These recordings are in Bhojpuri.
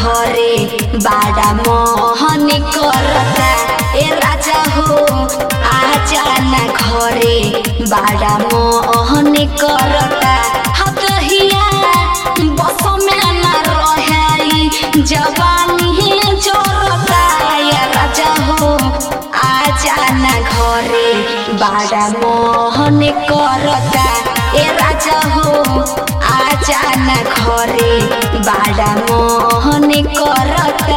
घरे बाड़ा मोहन करता ए राजा हो आजा ना घरे बाड़ा मोहन करता हतहिया बस में ना रहे जवानी जोरता ए राजा हो आजा ना घरे बाड़ा मोहन करता ए राजा हो आजा ना घरे बाड़ा मोहन करता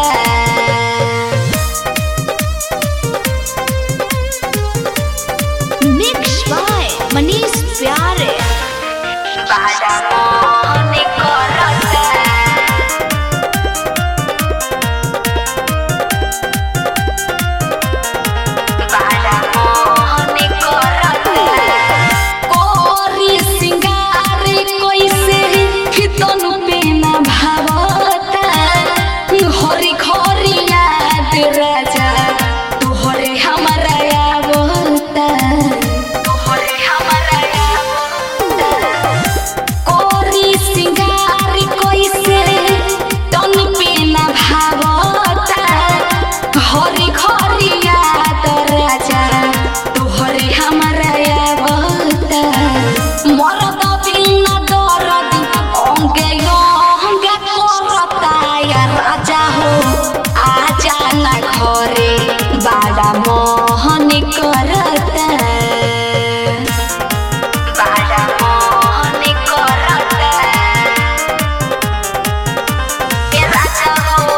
मिक्स बाय मनीष प्यारे बाड़ा मोहन करता बाड़ा मोहन करता कोरी सिंगार कोइसे फितनु पे न भावता हरी खरी याद राजा तोहरे हमारा आवता तोहरे हमारा आवता कोरी सिंगार कोइसे तन पे न भावता हरी खरी याद राजा तोहरे हमारा आवता मरद बिना दरद अंगे अंगे करता या राजा हो आजा ना घरे बाड़ा मोहन करता बाड़ा मोहन करता ए राजा हो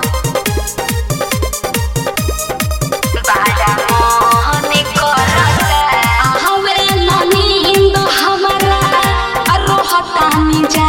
बाड़ा मोहन करता हवे ना नींद हमरा रोहतानी जा